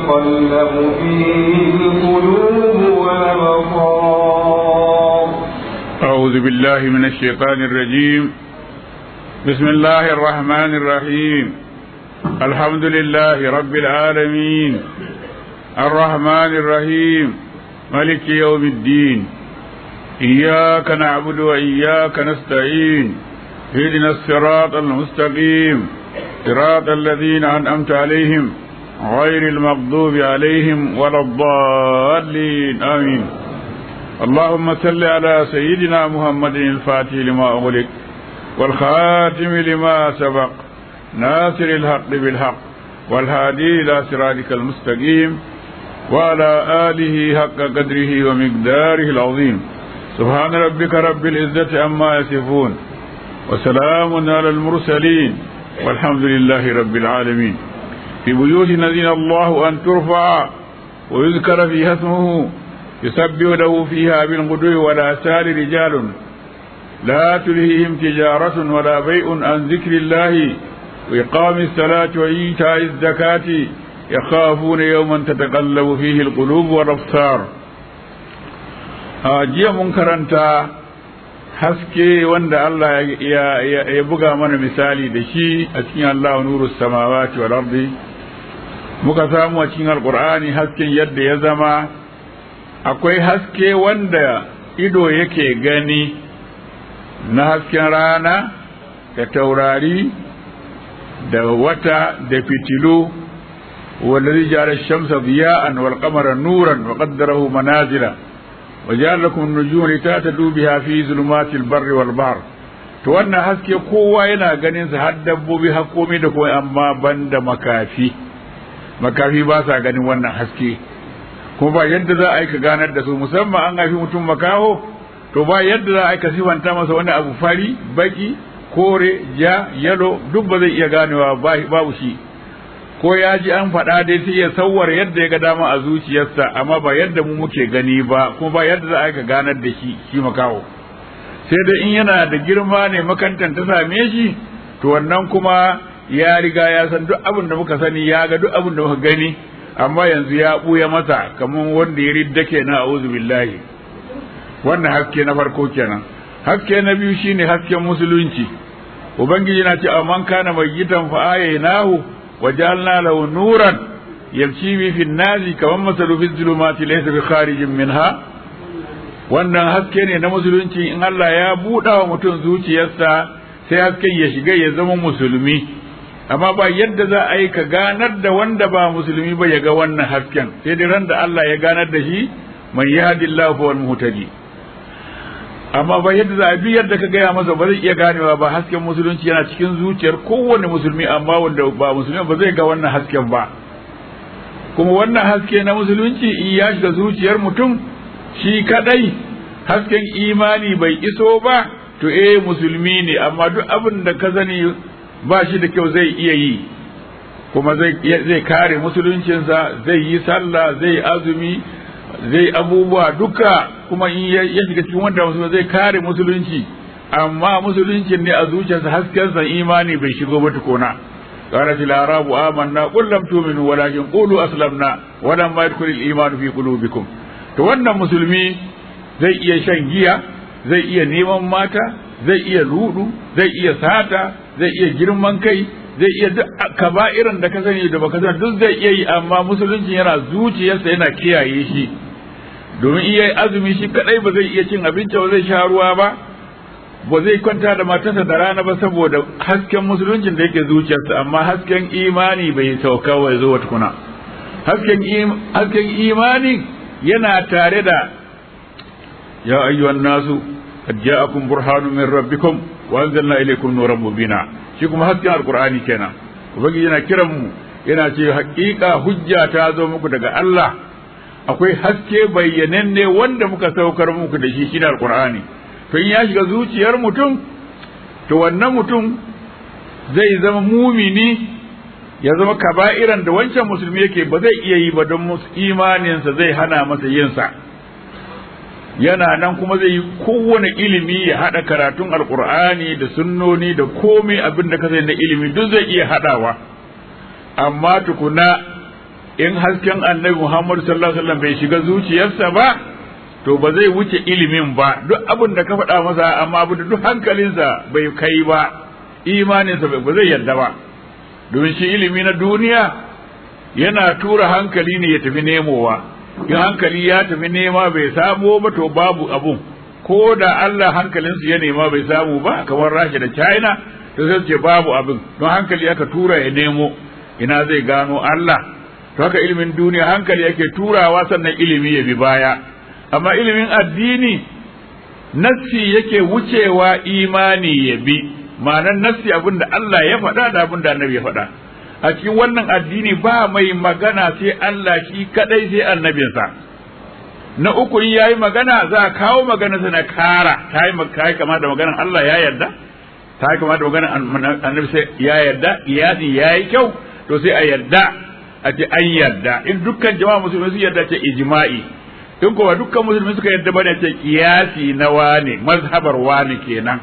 تتقلب فيه القلوب والأبصار أعوذ بالله من الشيطان الرجيم بسم الله الرحمن الرحيم الحمد لله رب العالمين الرحمن الرحيم ملك يوم الدين إياك نعبد وإياك نستعين اهدنا الصراط المستقيم صراط الذين أنعمت عليهم غير المغضوب عليهم ولا الضالين آمين اللهم صل على سيدنا محمد الفاتح لما أغلق والخاتم لما سبق ناصر الحق بالحق والهادي إلى صراطك المستقيم وعلى آله حق قدره ومقداره العظيم سبحان ربك رب العزة عما يصفون وسلام على المرسلين والحمد لله رب العالمين في بيوت نذين الله أن ترفع ويذكر فيها اسمه يسبح له فيها بالغدو والآسال رجال لا تلهيهم تجارة ولا بيع عن ذكر الله وإقام الصلاة وإيتاء الزكاة يخافون يوما تتقلب فيه القلوب والأبصار jiya mun karanta haske wanda Allah ya buga mana misali da shi a cikin Allah nuru samawati wal ardi muka samu a cikin alkur'ani hasken yadda ya zama akwai haske wanda ido yake gani na hasken rana da taurari da wata da fitilu والذي جعل الشمس ضياء والقمر نورا وقدره منازل وجعل لكم النجوم لتهتدوا بها في ظلمات البر والبحر to wannan haske kowa yana ganin sa har dabbobi har komai da komai amma banda makafi makafi ba sa ganin wannan haske kuma ba yadda za a yi ka ganar da su musamman an haifi mutum makaho to ba yadda za a yi ka sifanta masa wani abu fari baki kore ja yalo duk ba zai iya ganewa babu shi ko ya ji an faɗa dai sai ya sauwar yadda ya ga dama a zuciyarsa amma ba yadda mu muke gani ba kuma ba yadda za a ka ganar da shi shi makaho sai dai in yana da girma ne makantan ta same shi to wannan kuma ya riga ya san duk abin da muka sani ya ga duk abin da muka gani amma yanzu ya ɓuya masa kamar wanda ya ridda kenan a'udhu billahi wannan haske na farko kenan haske na biyu shine hasken musulunci ubangiji na ce amman kana mayyitan fa ayaynahu وجعلنا له نورا يمشي به في الناس كمن مثل في الظلمات ليس بخارج منها wannan haske ne na musulunci in Allah ya buɗa wa mutum zuciyarsa sai hasken ya shiga ya zama musulmi amma ba yadda za a yi ka ganar da wanda ba musulmi ba ya ga wannan hasken sai dai ran da Allah ya ganar da shi man yahdillahu fa wal muhtadi amma ba yadda za a bi yadda ka gaya masa ba zai iya ganewa ba hasken musulunci yana cikin zuciyar kowane musulmi amma wanda ba musulmi ba zai ga wannan hasken ba kuma wannan haske na musulunci in ya shiga zuciyar mutum shi kadai hasken imani bai iso ba to eh musulmi ne amma duk abin da ka sani ba shi da kyau zai iya yi kuma zai kare musuluncinsa zai yi sallah zai azumi zai abubuwa duka kuma in ya shiga cikin wanda musulmi zai kare musulunci amma musuluncin ne a zuciyarsa haskensa imani bai shigo ba tukuna قالت الأعراب آمنا قل لم تؤمنوا ولكن قولوا أسلمنا ولما يدخل الإيمان في قلوبكم to wannan musulmi zai iya shan giya zai iya neman mata zai iya ludu zai iya sata zai iya girman kai zai iya duk kaba'irin da ka sani da baka sani duk zai iya yi amma musulunci yana zuciyarsa yana kiyaye shi domin iya azumi shi kadai ba zai iya cin abinci ba zai sha ruwa ba ba zai kwanta da matarsa da rana ba saboda hasken musuluncin da yake zuciyarsa amma hasken imani bai sauka wa zo wata kuna hasken hasken imani yana tare da ya ayyuhan nasu qad ja'akum burhanun min rabbikum wa anzalna ilaykum nuran mubina shi kuma hasken alqur'ani kenan ubangiji yana kiran mu yana ce haƙiƙa hujja ta zo muku daga Allah akwai haske bayyananne wanda muka saukar muku da shi shi alqur'ani to in ya shiga zuciyar mutum to wannan mutum zai zama mumini ya zama kaba'iran da wancan musulmi yake ba zai iya yi ba don imaninsa zai hana masa yinsa yana nan kuma zai yi kowane ilimi ya haɗa karatun alkur'ani da sunnoni da komai abin da ka na ilimi duk zai iya haɗawa amma tukuna in hasken annabi Muhammad sallallahu alaihi wasallam bai shiga zuciyarsa ba to ba zai wuce ilimin ba duk abin da ka faɗa masa amma abin da duk hankalinsa bai kai ba imaninsa ba zai yarda ba domin shi ilimi na duniya yana tura hankali ne ya tafi nemowa in hankali ya tafi nema bai samo ba to babu abun ko da Allah hankalinsu ya nema bai samu ba kamar Rasha da China to sai ce babu abin don hankali aka tura ya nemo ina zai gano Allah to haka ilimin duniya hankali yake turawa sannan ilimi ya bi baya amma ilimin addini nassi yake wucewa imani ya bi ma'anar nassi abin da Allah ya faɗa da abin da annabi ya faɗa a cikin wannan addini ba mai magana sai Allah shi kadai sai annabinsa na uku in yayi magana za a kawo magana na kara ta yi kama da maganar Allah ya yarda ta yi kama da maganar annabi sai ya yarda iyasi ya yi kyau to sai a yarda a ce an yarda in dukkan jama'a musulmi su yarda ce ijma'i in kuma dukkan musulmi suka yarda bane ce kiyasi na wane mazhabar wane kenan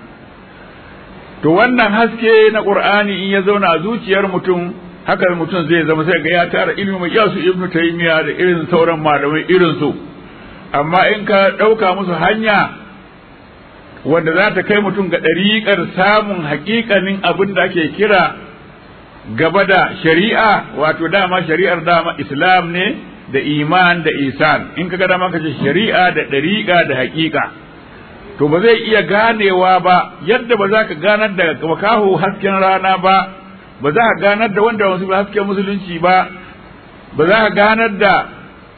to wannan haske na qur'ani in ya zauna a zuciyar mutum haka mutum zai zama sai ga ya tara ilmi mai yasu ibnu taymiya da irin sauran malamai irin su amma in ka ɗauka musu hanya wanda za ta kai mutum ga ɗariƙar samun haƙiƙanin abin da ake kira gaba da shari'a wato dama shari'ar dama islam ne da iman da isan in ka ga dama ka ce shari'a da ɗariƙa da haƙiƙa to ba zai iya ganewa ba yadda ba za ka ganar da makaho hasken rana ba ba za ka ganar da wanda wasu hasken musulunci ba ba za ka ganar da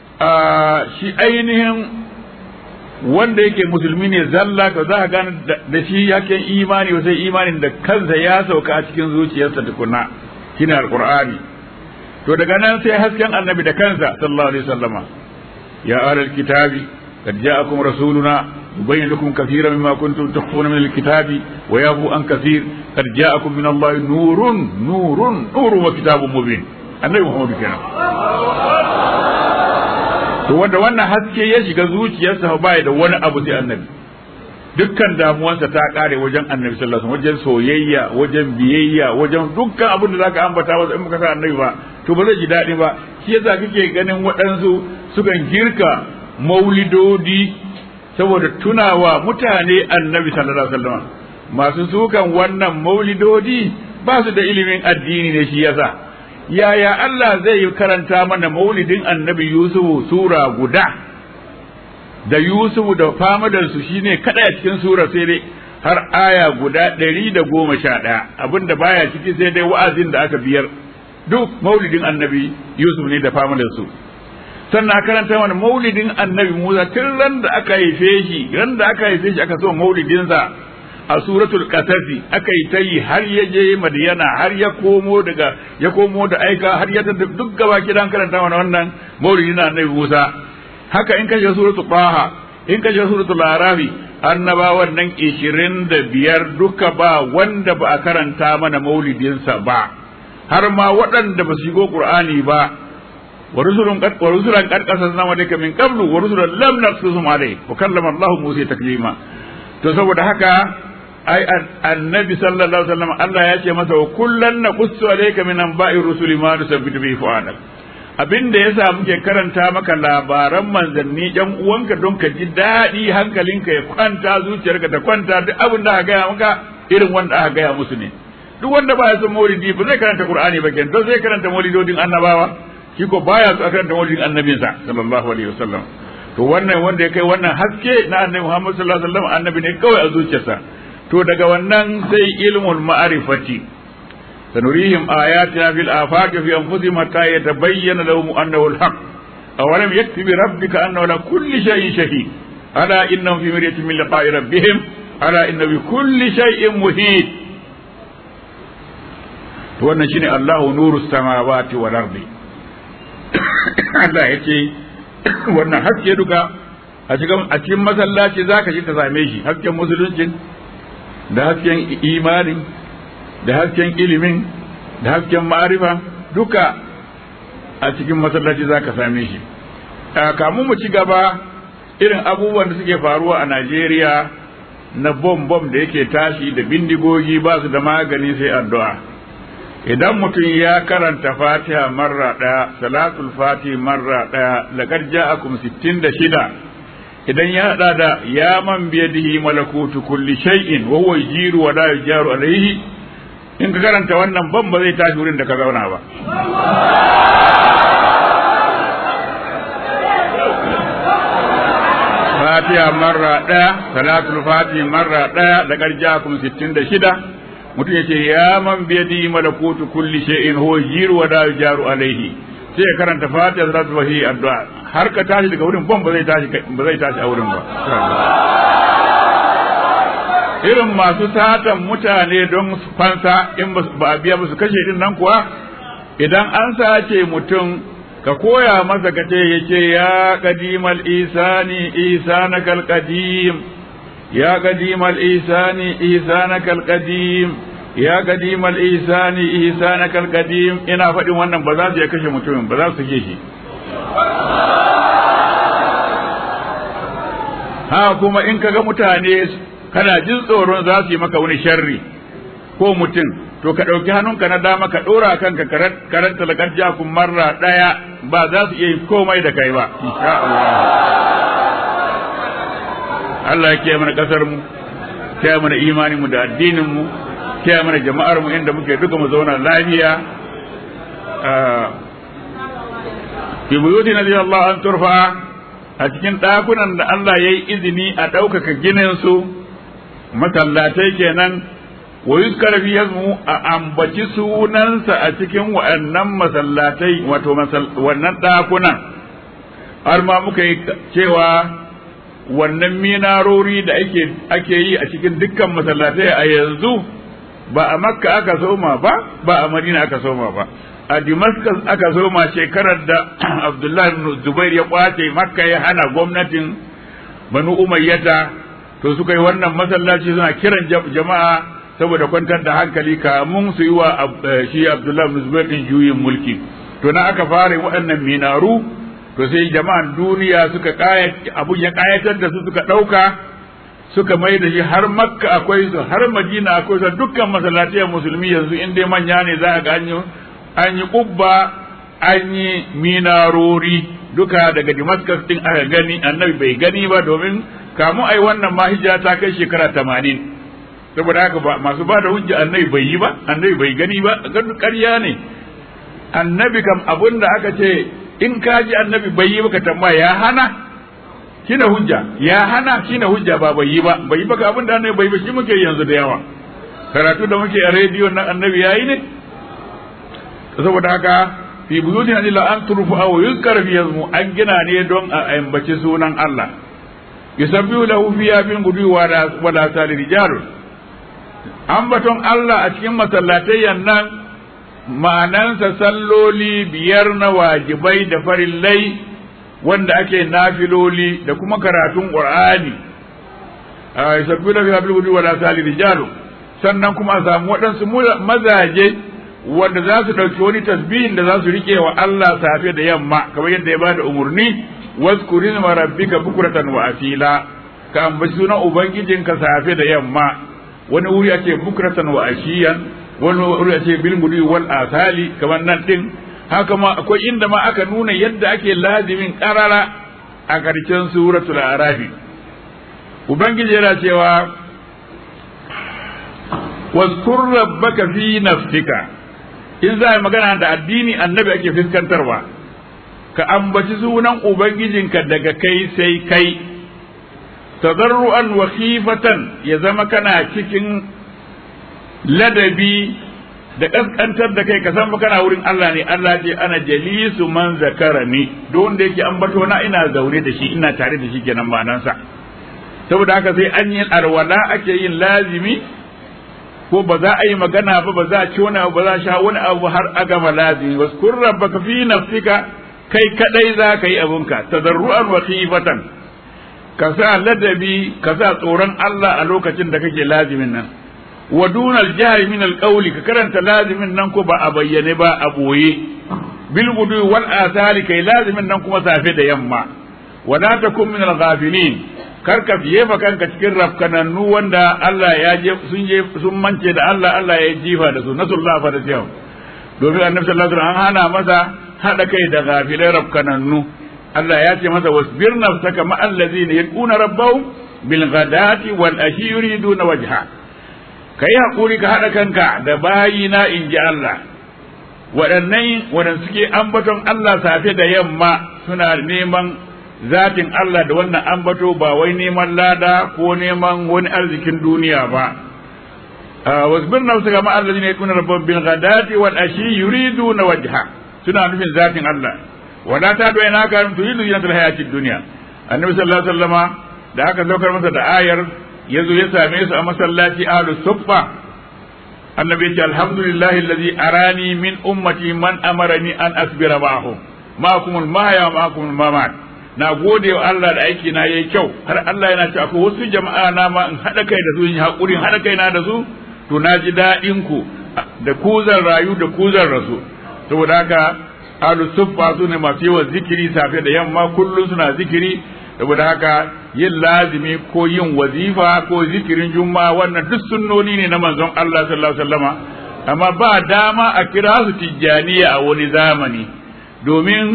shi ainihin wanda yake musulmi ne zalla ka za ka gane da shi yaken imani ba sai imanin da kansa ya sauka a cikin zuciyarsa tukuna shine alqur'ani to daga nan sai hasken annabi da kansa sallallahu alaihi wasallama ya ahlal kitabi qad ja'akum rasuluna yubayyin lakum kathiran mimma kuntum tukhfuna min alkitabi wa yafu an kathir qad ja'akum min allahi nurun nurun nurun wa kitabun mubin annabi muhammadu kenan to wanda wannan haske ya shiga zuciyarsa ba da wani abu sai annabi dukkan damuwansa ta kare wajen annabi sallallahu alaihi wajen soyayya wajen biyayya wajen dukkan abin da zaka ambata masa in baka sa annabi ba to ba zai ji daɗi ba shi yasa kake ganin waɗansu sukan girka maulidodi saboda tunawa mutane annabi sallallahu alaihi wasallam masu sukan wannan maulidodi ba su da ilimin addini ne shi yasa yaya Allah zai karanta mana maulidin annabi Yusufu sura guda da Yusufu da famadarsu shine kada a cikin sura sai dai har aya guda ɗari da goma sha ɗaya abinda baya ciki sai dai wa'azin da aka biyar duk maulidin annabi Yusuf ne da famadarsu sannan karanta mana maulidin annabi Musa tun ran da aka haife shi ran da aka haife shi aka so maulidinsa a suratul qasasi aka yi ta yi har ya je madiyana har ya komo daga ya komo da aika har ya duk gaba kidan karanta mana wannan maulidi na annabi Musa haka in kashe suratul qaha in kashe suratul arafi annabawan nan 25 duka ba wanda ba a karanta mana maulidinsa ba har ma waɗanda ba su shigo qur'ani ba wa rusulun qad wa rusulan qad qasasna wa min qablu wa rusulan lam naqsusum alayhi wa kallama Allah Musa taklima to saboda haka ai annabi sallallahu alaihi wasallam Allah ya ce masa wa kullan naqussu alayka min anba'i rusuli ma nusabbitu bi fu'adak abinda yasa muke karanta maka labaran manzanni yan uwanka don ka ji daɗi hankalinka ya kwanta zuciyarka ta kwanta duk abin da aka gaya maka irin wanda aka gaya musu ne duk wanda baya son maulidi ba zai karanta qur'ani ba kenan to zai karanta maulidodin annabawa shi ko baya so a karanta maulidin annabinsa sallallahu alaihi wasallam to wannan wanda ya kai wannan haske na annabi Muhammad sallallahu alaihi wasallam annabi ne kawai a zuciyarsa to daga wannan sai ilmul ma'rifati sanurihim ayatina fil afaq fi anfusihim hatta yatabayyana lahum annahu al-haq awalam yakfi bi rabbika annahu ala kulli shay'in shahid ala innahum fi miryatin min liqa'i rabbihim ala inna bi kulli shay'in muhit to wannan shine Allahu nuru samawati wal ardi Allah yace wannan haske duka a cikin a cikin masallaci zaka ji ka same shi hasken musulunci da hasken imanin da hasken ilimin da hasken ma'arifa duka a cikin masallaci zaka same shi kamun mu ci gaba irin abubuwan da suke faruwa a Najeriya na bom bom da yake tashi da bindigogi ba su da magani sai addu'a idan mutum ya karanta fatiha marra ɗaya salatul fati marra ɗaya laqad ja'akum 66 idan ya hada da ya man biyadihi malakutu kulli shay'in wa huwa yujiru wa la yujaru alayhi in ka karanta wannan ban ba zai tashi wurin da ka zauna ba fatiha marra ɗaya salatul fati marra ɗaya da ƙarjakum sittin da shida mutum ya ce ya man biyadi malakutu kulli shay'in huwa jiru wa la jaru alaihi sai ya karanta fatiha salatul fati addu'a har ka tashi daga wurin ban ba zai tashi ba zai tashi a wurin ba irin masu satan mutane don fansa in ba a biya musu kashe din nan kuwa idan an sace mutum ka koya masa ka ce yake ya kadimal isani isanakal qadim ya kadimal isani isanakal qadim ya kadimal isani isanakal qadim ina faɗin wannan ba za su iya kashe mutumin ba za su sake shi ha kuma in kaga mutane kana jin tsoron za su yi maka wani sharri ko mutum to ka ɗauki hannunka na dama ka ɗora kanka karanta laƙar jakun marra ɗaya ba za su iya yi komai da kai ba insha Allah Allah ya kiyaye mana ƙasar mu kiyaye mana imanin mu da addinin mu kiyaye mana jama'ar mu inda muke duka mu zauna lafiya fi buyutina Allah an turfa a cikin ɗakunan da Allah ya yi izini a ɗaukaka ginin su masallatai kenan wa yuzkar fi yazmu a ambaci sunansa a cikin wa'annan masallatai wato wannan ɗakunan har ma muka yi cewa wannan minarori da ake ake yi a cikin dukkan masallatai a yanzu ba a makka aka soma ba ba a madina aka soma ba a damascus aka soma shekarar da abdullahi ibn zubair ya kwace makka ya hana gwamnatin banu umayyata to suka yi wannan masallaci suna kiran jama'a saboda kwantar da hankali kamun su yi wa shi Abdullahi bin Zubair din juyin mulki to na aka fara waɗannan minaru to sai jama'an duniya suka kayat abun ya kayatar da su suka ɗauka suka mai da shi har makka akwai su har madina akwai su dukkan masallatai musulmi yanzu in dai manya ne za a ga an yi kubba an yi minarori duka daga Damascus din aka gani annabi bai gani ba domin kamu ai wannan ma hijira ta kai shekara tamanin saboda haka ba masu ba da hujja annabi bai yi ba annabi bai gani ba ƙarya ne annabi kam abun da aka ce in ka ji annabi bai yi ba ka tambaya ya hana shine hujja ya hana shine hujja ba bai yi ba bai yi ba abin da annabi bai ba shi muke yanzu da yawa karatu da muke a rediyo nan annabi yayi ne saboda haka fi buyutin illa an turfu aw yuzkar fi yazmu an gina ne don a ambaci sunan Allah yusabbihu lahu fiha bil gudu wa la sali rijalun ambaton Allah a cikin masallatai nan ma'anansa salloli biyar na wajibai da farillai wanda ake nafiloli da kuma karatun qur'ani yusabbihu lahu fiha bil gudu wa la sali rijalun sannan kuma a samu waɗansu mazaje wanda za su ɗauki wani tasbihin da za su riƙe wa Allah safe da yamma kamar yadda ya bada umarni waskuri ma rabbika bukratan wa asila ka ambaci sunan ubangijinka safe da yamma wani wuri ake bukratan wa ashiyan wani wuri ake bil gudu wal asali kamar nan din haka ma akwai inda ma aka nuna yadda ake lazimin karara a karshen suratul arafi ubangiji yana cewa واذكر ربك في نفسك in za a magana da addini annabi ake fuskantarwa ka ambaci sunan ubangijinka daga kai sai kai tadarru'an wa khifatan ya zama kana cikin ladabi da kaskantar da kai ka san kana wurin Allah ne Allah ce ana jalisu man zakarani duk wanda yake ambato na ina zaune da shi ina tare da shi kenan ma'anansa saboda haka sai an yi arwala ake yin lazimi ko ba za a yi magana ba ba za a ci wani abu ba za a sha wani abu har a gama lazimi waskur rabbaka fi nafsika kai kadai za ka yi abunka tadarru'an wa khifatan ka sa ladabi ka sa tsoron Allah a lokacin da kake lazimin nan wa dunal jahri min alqawli ka karanta lazimin nan ko ba a bayyane ba a boye bil gudu wal asali kai lazimin nan kuma safe da yamma wala takun min al-ghafilin kar ka jefa kanka cikin rafkanannu wanda Allah ya je sun je sun mance da Allah Allah ya jifa da su nasullah fa da cewa domin annabi sallallahu alaihi wasallam an hana masa hada kai da gafilai rafkanannu Allah ya ce masa wasbir nafsaka ma allazina yad'una rabbahum bil ghadati wal ashi yuriduna wajha kai hakuri ka hada kanka da bayina in ji Allah waɗannan waɗanda suke ambaton Allah safe da yamma suna neman zatin Allah da wannan ambato ba wai neman lada ko neman wani arzikin duniya ba wasbir nafsaka ma allazina yakuna rabbahum bil ghadati wal ashi yuriduna wajha suna nufin zatin Allah wala ta do ina ka turidu zinatul hayatid dunya annabi sallallahu alaihi wasallama da aka saukar masa da ayar yazo ya same su a masallaci ahlus suffa annabi ya ce alhamdulillahi allazi arani min ummati man amarani an asbira ma'ahu ma'akumul mahya ma'akumul mamat na gode wa Allah da aiki na yayi kyau har Allah yana ce akwai wasu jama'a na ma in hada kai da su in hakurin hada kai na da su to na ji daɗin ku da ku zan rayu da ku zan rasu saboda haka ahlu suffa su ne masu yawan zikiri safe da yamma kullum suna zikiri saboda haka yin lazimi ko yin wazifa ko zikirin juma'a wannan duk sunnoni ne na manzon Allah sallallahu alaihi wasallama amma ba dama a kira su tijjaniya a wani zamani domin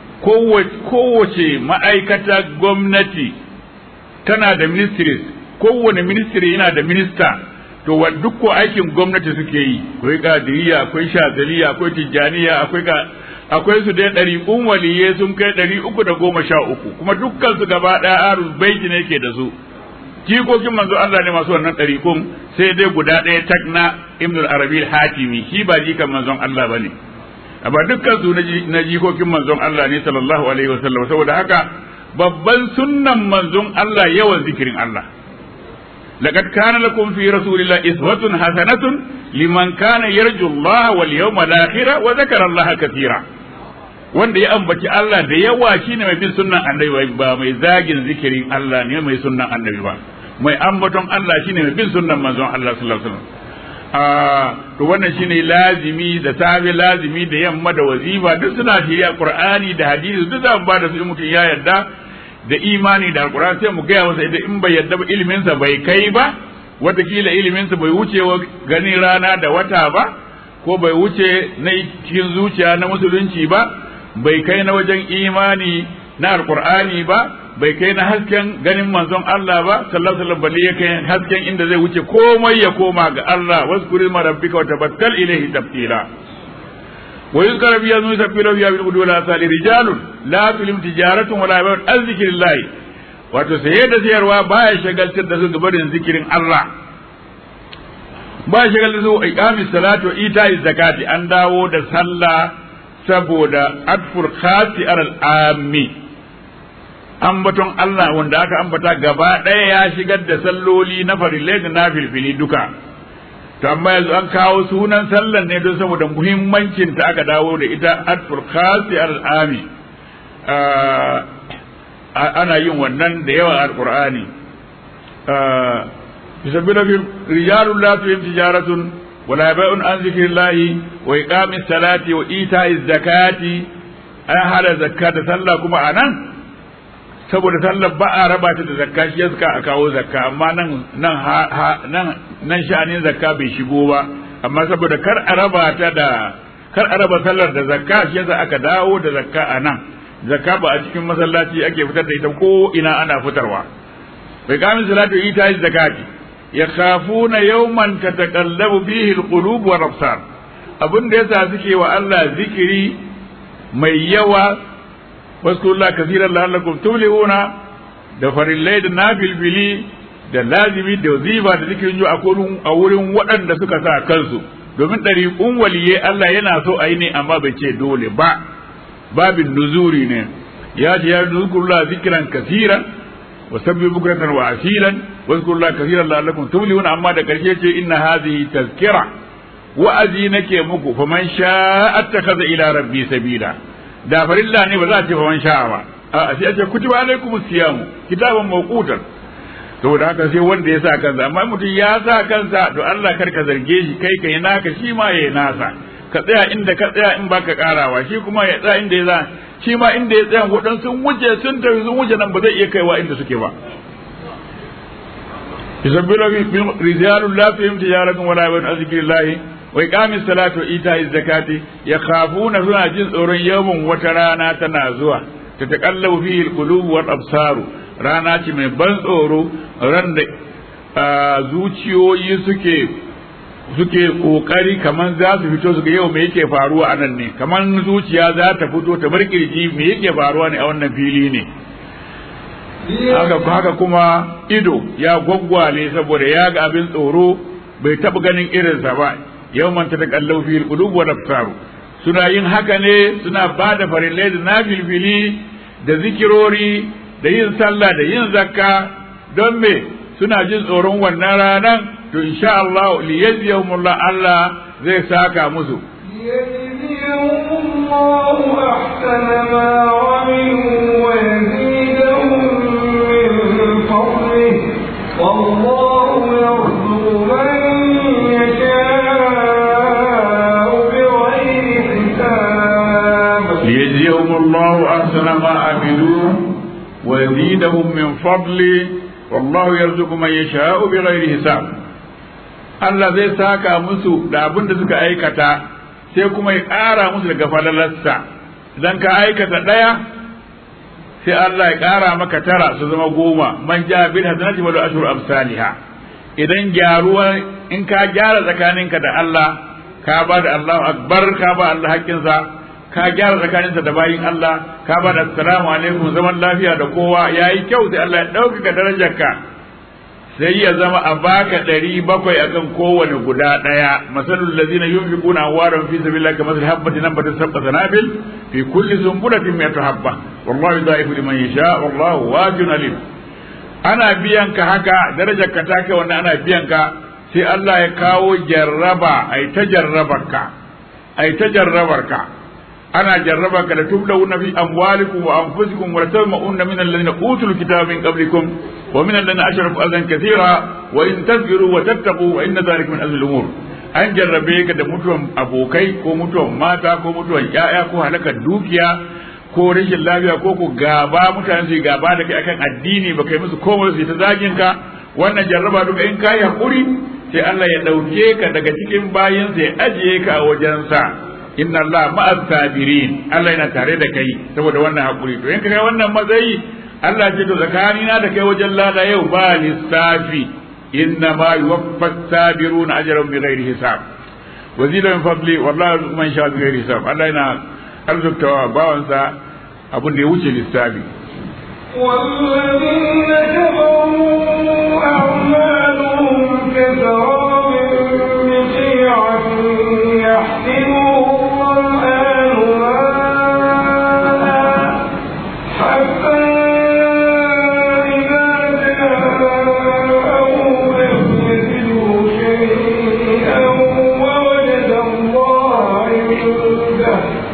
kowace ma'aikata gwamnati tana da ministries kowane ministry yana da minista to wa duk ko aikin gwamnati suke yi akwai kadiriya akwai shazaliya akwai tijjaniya akwai ka akwai su dai ɗari un waliye sun kai ɗari uku da goma sha uku kuma dukkan su gaba ɗaya arus baiti ne ke da su jikokin manzo Allah ne masu wannan ɗari kun sai dai guda ɗaya tak na ibnul arabi hatimi shi ba jikan manzon Allah ba ne amma dukkan su na jikokin manzon Allah ne sallallahu alaihi wasallam saboda haka babban sunnan manzon Allah yawan zikirin Allah لقد كان لكم في رسول الله إسوة حسنة لمن كان يرجو الله واليوم الآخر وذكر الله كثيرا wanda ya ambaci Allah da yawa shine mai bin sunnan annabi ba mai zagin zikirin Allah ne mai sunnan annabi ba mai ambaton Allah shine mai bin sunnan manzon Allah sallallahu alaihi wasallam ah to wannan shine lazimi da safe lazimi da yamma da wazifa duk suna shirya Qur'ani da hadisi duk za mu ba da su mutum ya yarda da imani da alkur'ani sai mu gaya masa idan in bai yadda ba iliminsa bai kai ba watakila iliminsa bai wuce wa ganin rana da wata ba ko bai wuce na cikin zuciya na musulunci ba bai kai na wajen imani na alkur'ani ba bai kai na hasken ganin manzon Allah ba sallallahu alaihi wasallam balle ya kai hasken inda zai wuce komai ya koma ga Allah waskuri ma rabbika wa tabattal ilayhi tabtila ويذكر في أنه يسبح فيها بالغدو والآصال رجال لا تلم تجارة ولا بيع عن ذكر الله wato saye da sayarwa baya shagaltar da su gabarin zikirin Allah ba shagaltar da su iqamis salatu wa ita'i zakati an dawo da sallah saboda adfur khasi alal ammi ambaton Allah wanda aka ambata gaba ɗaya ya shigar da salloli na farillai da na filfili duka to amma yanzu an kawo sunan sallan ne don saboda muhimmancin ta aka dawo da ita atful khasi al-ami ana yin wannan da yawa al-qur'ani yusabbihu fi rijalun la tuhim tijaratun wala bai'un an zikrillahi wa iqamis salati wa ita'iz zakati an hada zakka da sallah kuma anan saboda sallar ba a raba ta da zakka shi yasa a kawo zakka amma nan nan nan nan sha'anin zakka bai shigo ba amma saboda kar a raba ta da kar a raba sallar da zakka shi yasa aka dawo da zakka a nan zakka ba a cikin masallaci ake fitar da ita ko ina ana fitarwa bai kamin salatu ita yi zakati yakhafuna yawman tataqallabu fihi alqulub wa absar abin da yasa suke wa Allah zikiri mai yawa waskurullah kasiran la'allakum tuflihuna da farillai da nafilfili da lazimi da ziba da zikirin ju a wurin waɗanda suka sa kansu domin ɗariƙun waliye Allah yana so a yi ne amma bai ce dole ba babin nuzuri ne ya ce ya nuzkurullah zikiran kasiran wa sabbi bukratan wa asilan waskurullah kasiran la'allakum tuflihuna amma da karshe ce inna hadhihi tazkira wa'azi nake muku faman sha'a attakhadha ila rabbi sabila da farilla ne ba za a ce faman sha'a ba a sai a ce kutiba alaikum siyamu kitaban mawqutan saboda haka sai wanda ya sa kansa amma mutum ya sa kansa to Allah kar ka zarge shi kai kai naka shi ma yayi nasa ka tsaya inda ka tsaya in baka karawa shi kuma ya tsaya inda ya za shi ma inda ya tsaya wadan sun wuce sun tafi sun wuce nan ba zai iya kaiwa inda suke ba yusabbilu bi rijalun la tuhim tijaratun wala yabun azkirillahi wa iqamis salati wa ita'iz zakati yakhafuna suna jin tsoron yawan wata rana tana zuwa ta taqallabu fihi alqulub wal absaru rana ce mai ban tsoro ran da zuciyoyi suke suke kokari kaman za su fito su ga yau me yake faruwa a nan ne kaman zuciya za ta fito ta bar kirji me yake faruwa ne a wannan fili ne haka haka kuma ido ya gwaggwale saboda ya ga abin tsoro bai taɓa ganin irinsa ba yau man ta kallau fil qulub wa absaru suna yin haka ne suna ba da farillai da nafilfili da zikirori da yin sallah da yin zakka don me suna jin tsoron wannan ranan to insha Allah li yajziyahumullah Allah zai saka musu والله يرزق من يشاء بغير حساب ليجزيهم الله أحسن ما عملوا ويزيدهم من فضله والله يرزق من يشاء بغير حساب Allah zai saka musu da abin da suka aikata sai kuma ya ƙara musu daga falalarsa idan ka aikata ɗaya sai Allah ya ƙara maka tara su zama goma man ja bil hasanati wa ashru amsalha idan gyaruwa in ka gyara tsakaninka da Allah ka ba da Allahu akbar ka ba Allah haƙƙinsa ka gyara tsakaninsa da bayin Allah ka ba da assalamu alaikum zaman lafiya da kowa yayi kyau sai Allah ya ɗaukaka darajarka sai ya zama a baka ɗari bakwai akan kowane guda ɗaya masalul lazina yunfiquna amwalan fi sabilillahi kamathali habatin nabatat sab'a sanabil fi kulli sunbulatin mi'atu habba wallahu yudha'ifu liman yasha wallahu wasi'un alim ana biyan ka haka darajar ka ta kai wannan ana biyan ka sai Allah ya kawo jarraba ai ta jarrabar ka ai ta jarrabar ka ana jarraba ka da tublawuna fi amwalikum wa anfusikum wa tasma'una min alladhina utul kitaba min qablikum wa min alladhina ashraku azan kathira wa in tasbiru wa tattaqu wa inna dhalika min azmi al-umur an jarrabe ka da mutuwan abokai ko mutuwan mata ko mutuwan yaya ko halakar dukiya ko rashin lafiya ko ku gaba mutane su gaba da kai akan addini ba kai musu komai su ta zagin ka wannan jarraba duka in kai hakuri sai Allah ya dauke ka daga cikin bayinsa ya ajiye ka a wajensa inna Allah ma'az sabirin Allah yana tare da kai saboda wannan hakuri to in ka kai wannan matsayi Allah ce to tsakanina da kai wajen lada yau ba lissafi inna ma yuwaffas sabiruna ajrahum bighairi hisab wa zida min fadli wallahi man sha bighairi hisab Allah yana arzuktawa bawansa abin da ya wuce lissafi والذين كفروا أعمالهم كسراب بقيعة يحسبه الظمآن ماء حتى إذا جاءه لم يجده شيئا ووجد الله عنده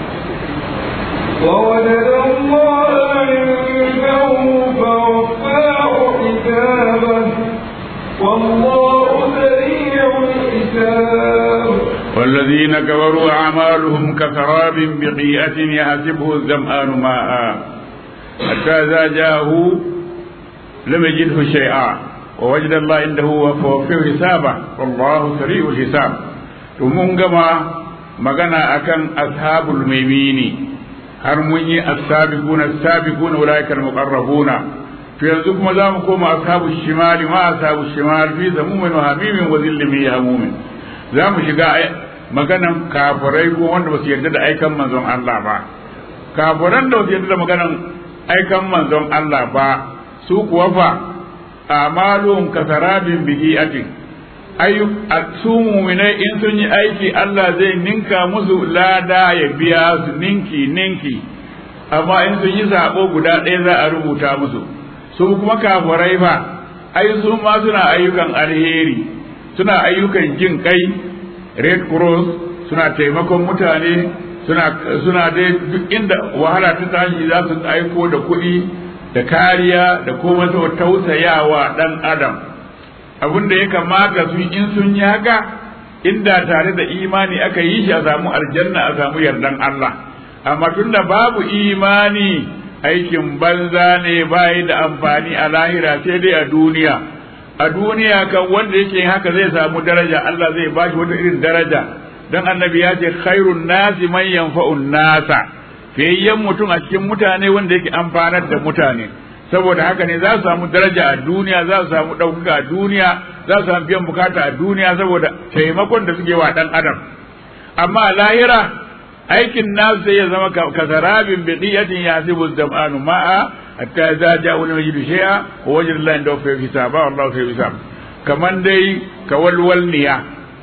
ووجد الله عنده فوفاه حسابه والله سريع الحساب والذين كفروا أعمالهم كسراب بقيئة يحسبه الظمآن ماء حتى إذا جاءه لم يجده شيئا ووجد الله عنده فوفيه حسابه والله سريع الحساب ثم كما magana akan ashabul maimini har mun yi as-sabiquna as-sabiquna ulaika al-muqarrabuna to yanzu kuma za mu koma ashabul shimali ma ashabul shimal fi zamumin wa hamimin wa zillin min hamumin za mu shiga maganan kafirai ko wanda ba su yarda da aikan manzon Allah ba kafiran da ba su yarda da maganan aikan manzon Allah ba su kuwa fa amalum kasarabin bihi'atin ayu su muminai in sun yi aiki Allah zai ninka musu lada ya biya su ninki ninki amma in sun yi sabo guda ɗaya za a rubuta musu su kuma kafirai fa ai su ma suna ayyukan alheri suna ayyukan jin kai red cross suna taimakon mutane suna suna dai duk inda wahala ta tashi za su aiko da kuɗi da kariya da kuma tausayawa ɗan adam abin da ya kamata su in sun yi haka inda tare da imani aka yi shi a samu aljanna a samu yardan Allah amma tunda babu imani aikin banza ne bayi da amfani a lahira sai dai a duniya a duniya kan wanda yake haka zai samu daraja Allah zai ba shi wata irin daraja dan annabi ya ce khairun nasi man yanfa'un nasa fiyayyen mutum a cikin mutane wanda yake amfanar da mutane saboda haka ne za su samu daraja a duniya za su samu ɗaukaka a duniya za su samu biyan bukata a duniya saboda taimakon da suke wa ɗan adam amma a lahira aikin nasu sai ya zama kasarabin biqiyatin yasibu zamanu ma'a hatta za ja wani majidu shay'a wa wajin Allah da fa hisaba wallahu fa hisab kaman dai kawalwalniya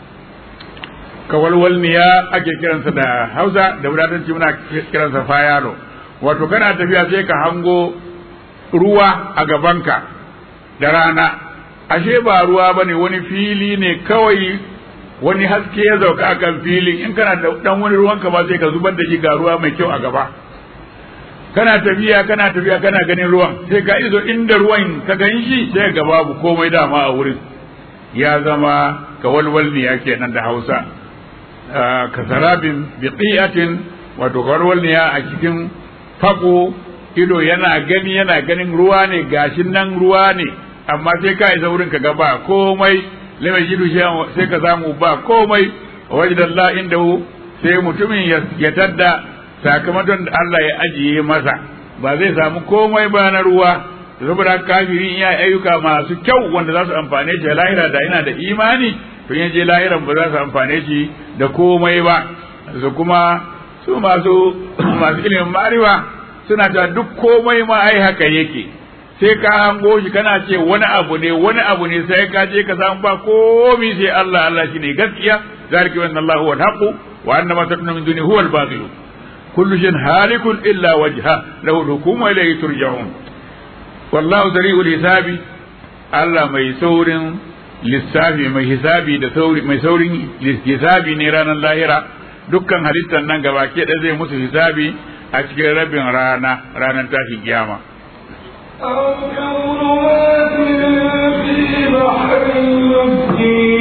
kawalwalniya ake kiransa da Hausa da wadatanci muna kiransa fayalo wato kana tafiya sai ka hango ruwa a gabanka da rana ashe ba ruwa bane wani fili ne kawai wani haske ya zauka a kan filin in kana da dan wani ruwan ka ba sai ka zubar da shi ga ruwa mai kyau a gaba kana tafiya kana tafiya kana ganin ruwan sai ka izo inda ruwan ka gan shi sai ga babu komai dama a wurin ya zama ka walwalniya kenan da Hausa ka sarabin biqiyatin wato walwalniya a cikin fako ido yana gani yana ganin ruwa ne gashin nan ruwa ne amma sai ka isa wurin ka ga ba komai lima jidu sai ka samu ba komai wajen Allah inda sai mutumin ya tadda sakamakon da Allah ya ajiye masa ba zai samu komai ba na ruwa saboda kafiri ya ayyuka masu kyau wanda za su amfane shi lahira da yana da imani to ya je lahiran ba za su amfane shi da komai ba su kuma su masu masu ilimin mariwa suna cewa duk komai ma ai haka yake sai ka hango shi kana ce wani abu ne wani abu ne sai ka je ka samu ba komai sai Allah Allah shine gaskiya zalika wa Allah huwa al-haq wa anna ma takunu min duni huwa al-batil kullu shay'in halikun illa wajha lahu al-hukm wa ilayhi turja'un wallahu sari'ul hisabi Allah mai saurin lissafi mai hisabi da sauri mai saurin hisabi ne ranar lahira dukkan halittar nan gaba ke da zai musu hisabi a cikin rabin rana ranar tashi kiyama أو كظلمات في بحر لجي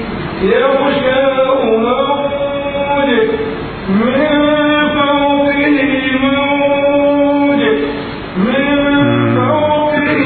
يغشاه موج من فوقه موج من فوقه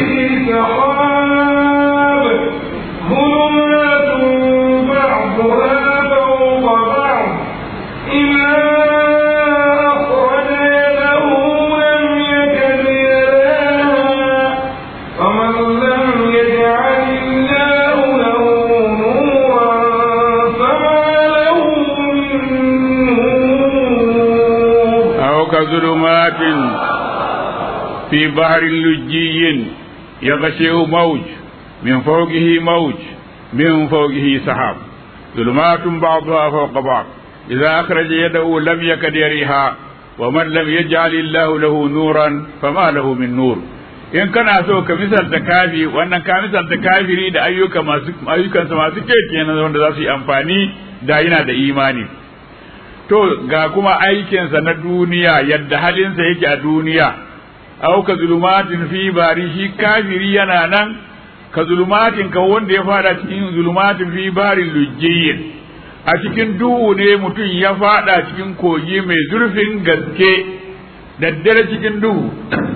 سحاب ظلمات بعضها فوق بعض إذا أخرج يده لم يكد يراها فمن لم يجعل الله له نورا فما له من نور أو كظلمات في بحر لجي يغشيه موج من فوقه موج من فوقه سحاب ظلمات بعضها فوق بعض إذا أخرج يده لم يكد يريها ومن لم يجعل الله له نورا فما له من نور in kana so ka misalta kafi wannan ka misalta kafiri da ayyuka masu ayyukansa masu kyau kenan wanda za su yi amfani da yana da imani to ga kuma aikinsa na duniya yadda halinsa yake a duniya au ka zulumatin fi bari shi kafiri yana nan ka zulumatin ka wanda ya fada cikin zulumatin fi barin lujjiyin a cikin duhu ne mutum ya fada cikin kogi mai zurfin gaske daddare cikin duhu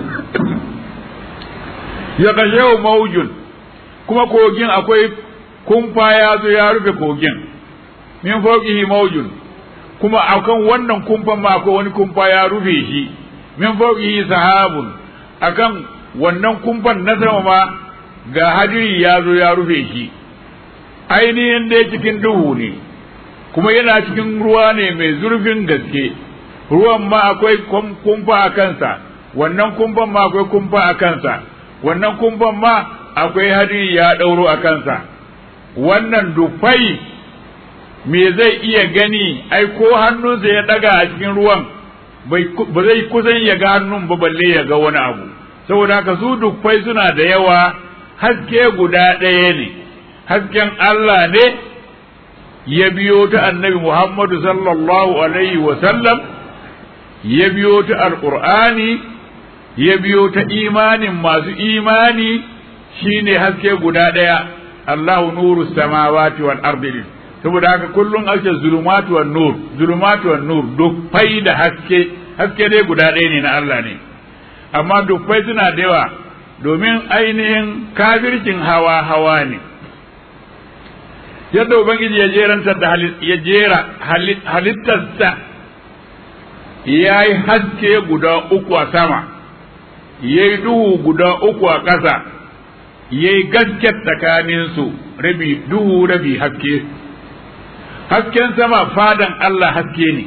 ya kashe maujun kuma kogin akwai kumfa ya zo ya rufe kogin min fauqihi maujun kuma akan wannan kumfan ma akwai wani kumfa ya rufe shi min fauqihi sahabun akan wannan kumfan na sama ma ga hadiri ya zo ya rufe shi ainihin dai cikin duhu ne kuma yana cikin ruwa ne mai zurfin gaske ruwan ma akwai kumfa a kansa wannan kumfan ma akwai kumfa a kansa wannan kumfan ma akwai hadiri ya ɗauro a kansa wannan dufai me zai iya gani ai ko hannunsa ya ɗaga a cikin ruwan ba zai kusan ya ga hannun ba balle ya ga wani abu saboda haka su dufai suna da yawa haske guda ɗaya ne hasken Allah ne ya biyo ta annabi Muhammadu sallallahu alaihi wa sallam ya biyo ta alƙur'ani ya biyo ta imanin masu imani shine haske guda ɗaya Allahu nuru samawati wal ardi saboda haka kullum ake zulumatu wan nur zulumatu wan nur dufai da haske haske dai guda ɗaya ne na Allah ne amma dufai suna da yawa domin ainihin kafircin hawa hawa ne yadda ubangiji ya jerantar da ya jera halittarsa ya yi haske guda uku a sama ya yi duhu guda uku a ƙasa ya yi gaske tsakaninsu rabi duhu rabi haske hasken sama fadan Allah haske ne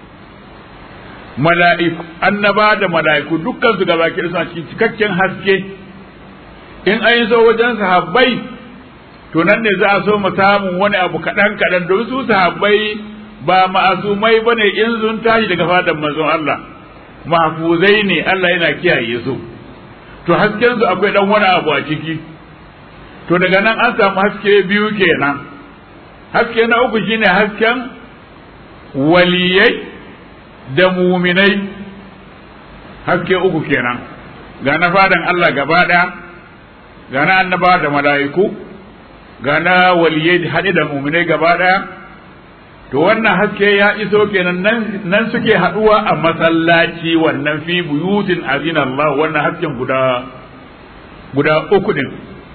mala'iku annaba da mala'iku dukkan su gaba suna cikin cikakken haske in an yi so wajen sahabbai to nan ne za a so mu samu wani abu kaɗan kaɗan don su sahabbai ba ma'asumai ba ne in sun tashi daga fadan manzon Allah mahfuzai ne Allah yana kiyaye su to hasken su akwai dan wani abu a ciki to daga nan an samu haske biyu kenan haske na uku shine hasken waliyai da muminai haske uku kenan ga na fadan Allah gaba ɗaya ga na annaba da mala'iku ga na waliyai haɗe da muminai gaba ɗaya to wannan haske ya iso kenan nan suke haɗuwa a masallaci wannan fi buyutin azina Allah wannan hasken guda guda uku din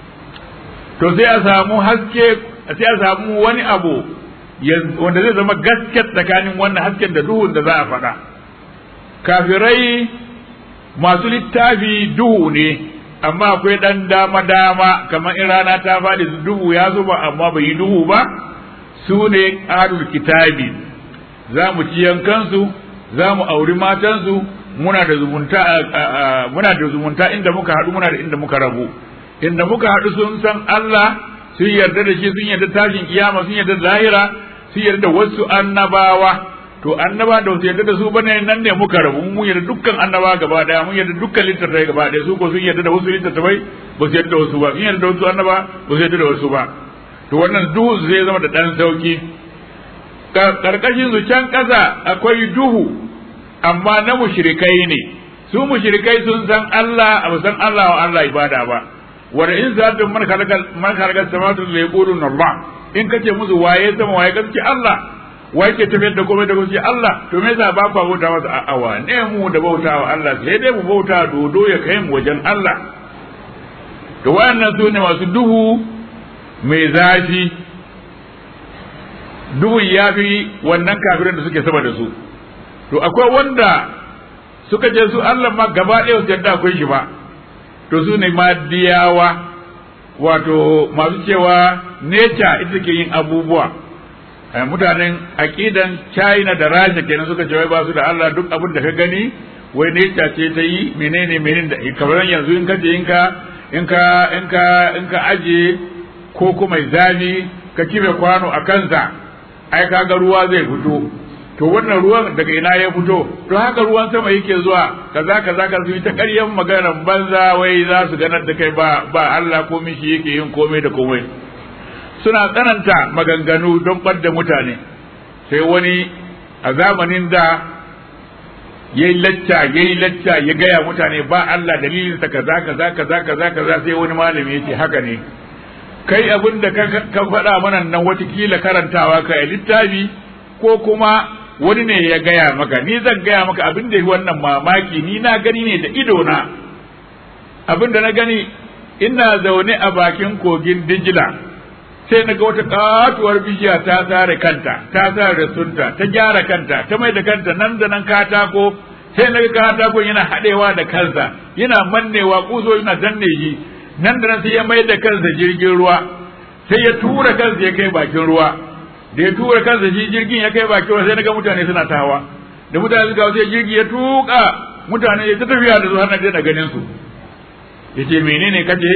to sai a samu haske sai a samu wani abu wanda zai zama gaske tsakanin wannan hasken da duhun da za a faɗa kafirai masu littafi duhu ne amma akwai ɗan dama-dama kamar in rana ta faɗi duhu ya zuba amma bai yi duhu ba su ne ahlul kitabi za mu ci yankansu za mu auri matansu muna da zumunta muna da zumunta inda muka haɗu muna da inda muka rabu inda muka haɗu sun san Allah sun yarda da shi sun yarda tashin kiyama sun yarda lahira sun yarda wasu annabawa to annaba da wasu yarda da su bane nan ne muka rabu mun yarda dukkan annaba gaba daya mun yarda dukkan littattafai gaba daya su ko sun yarda da wasu littattafai ba su yarda da wasu ba sun yarda da wasu annaba ba su yarda da wasu ba to wannan duhu zai zama da dan sauki karkashin su can kasa akwai duhu amma na mushrikai ne su mushrikai sun san Allah ba san Allah wa Allah ibada ba wanda in sa'atun man khalaqa man khalaqa samawati la yaquluna Allah in kace musu waye sama waye gaske Allah waye ke tafiyar da komai da gaske Allah to me yasa ba ku bauta masa a awa ne mu da bauta wa Allah sai dai mu bauta dodo ya kai mu wajen Allah to wayannan su ne masu duhu mai zafi duhun ya fi wannan kafirin da suke sama da su to akwai wanda suka je su Allah ma gaba ɗaya su yadda akwai shi ba to su ne madiyawa wato masu cewa nature ita ke yin abubuwa mutanen aƙidan china da rasha kenan suka ce wai ba su da Allah duk abin da ka gani wai nature ce ta yi menene menene da kamar yanzu in ka je in ka in ka in ka in ka aje ko kuma zafi ka kibe kwano a kansa ai kaga ruwa zai fito to wannan ruwan daga ina ya fito to haka ruwan sama yake zuwa kaza kaza ka su ta ƙaryan maganar banza wai za su ganar da kai ba ba Allah ko mishi yake yin komai da komai suna tsananta maganganu don ɓadda mutane sai wani a zamanin da ya yi lacca ya yi lacca ya gaya mutane ba Allah dalilinsa kaza kaza kaza kaza kaza sai wani malami ya ce haka ne kai abin da ka faɗa mana nan watakila karantawa ka littafi ko kuma wani ne ya gaya maka ni zan gaya maka abin da wannan mamaki ni na gani ne da ido na abin da na gani ina zaune a bakin kogin dijila sai na ga wata katuwar bishiya ta tsare kanta ta tsare sunta ta gyara kanta ta mai da kanta nan da nan katako sai na ga katakon yana haɗewa da kansa yana mannewa kuso yana danne shi nan da nan sai ya mai da kansa jirgin ruwa sai ya tura kansa ya kai bakin ruwa da ya tura kansa shi jirgin ya kai bakin ruwa sai na ga mutane suna tawa da mutane suka sai jirgi ya tuka mutane ya ta tafiya da su har na daina ganin su yace menene kace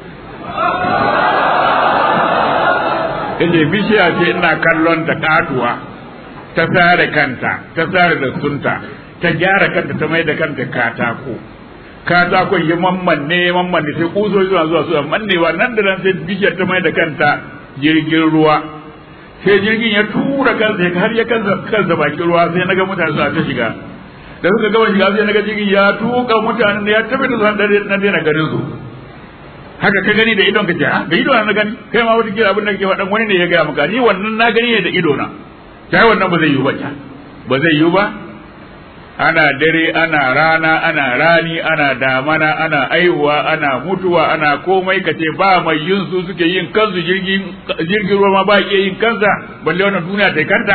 yace bishiya ce ina kallon ta katuwa ta tsare kanta ta tsare da sunta ta gyara kanta ta mai da kanta katako katakon ya mammanne mammanne sai kusoji suna zuwa suna mannewa nan da nan sai bishiyar ta mai da kanta jirgin ruwa sai jirgin ya tura kansa har ya kansa kansa bakin ruwa sai naga mutane suna ta shiga da suka gama shiga sai naga jirgin ya tuka mutanen da ya tafi da su na daina ganin su haka ka gani da idon ka ce ha da ido na gani kai ma wata kira abin da kake faɗan wani ne ya gaya maka ni wannan na gani ne da ido na kai wannan ba zai yiwu ba ba zai yiwu ba ana dare ana rana ana rani ana damana ana aihuwa ana mutuwa ana komai kace ba mai yin su suke yin kansu jirgin jirgin ruwa ma ba iya yin kansa balle wannan duniya ta kanta